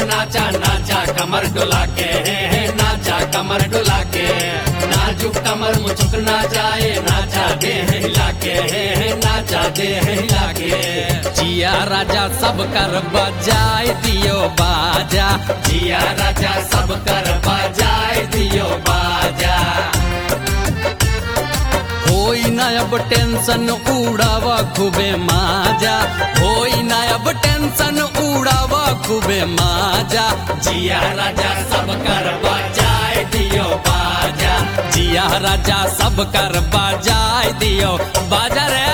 नाचा नाचा कमर डुला के नाचा कमर डुला के नाजुक कमर मुचुक ना जाए नाचा दे हिला के नाचा दे हिला के जिया राजा सब कर बजाए दियो बाजा जिया राजा सब कर बजाए दियो बाजा होई ना अब टेंशन उड़ावा खूबे माजा होई ना अब टेंशन उड़ावा खूबे माजा जिया राजा सब कर बजाए दियो बाजा जिया राजा सब कर बजाए दियो बाजा रे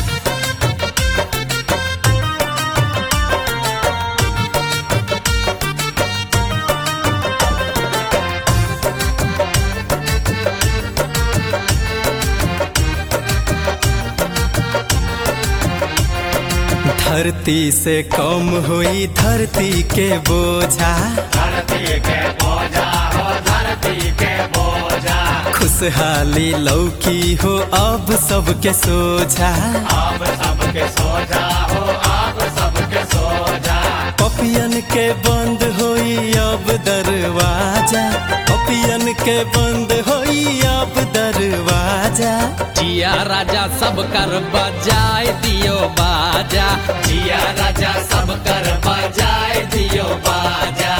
धरती से कम हुई धरती के बोझा धरती के बोझा हो धरती के बोझा खुशहाली लौकी हो अब सबके सोझा आप सबके सोजा हो आप सबके सोजा पपियन के बंद होई अब दरवाजा पपियन के बंद होई अब दरवाजा जिया राजा सब कर बजाए दियो बाजा जिया राजा सब कर बजाए दियो बाजा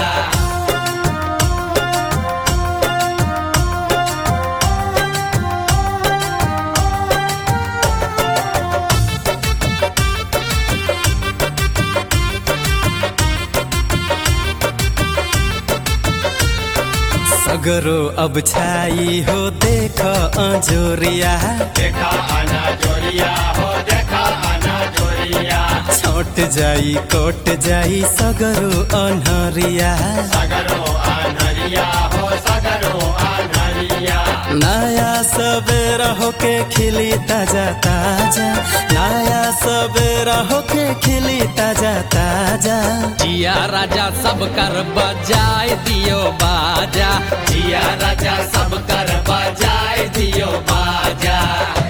सगरो अब छाई हो देख अजोरिया देखा आना जोरिया हो देखा आना जोरिया छोट जाई कोट जाई सगरो अनहरिया सगरो आनरिया हो सगरो आनरिया नया सवेरा होके खिली ताजा ताजा नया सवेरा होके खिली ताजा ताजा जिया राजा सब कर बजाए दियो बाजा जिया राजा सब कर बजाए दियो बाजा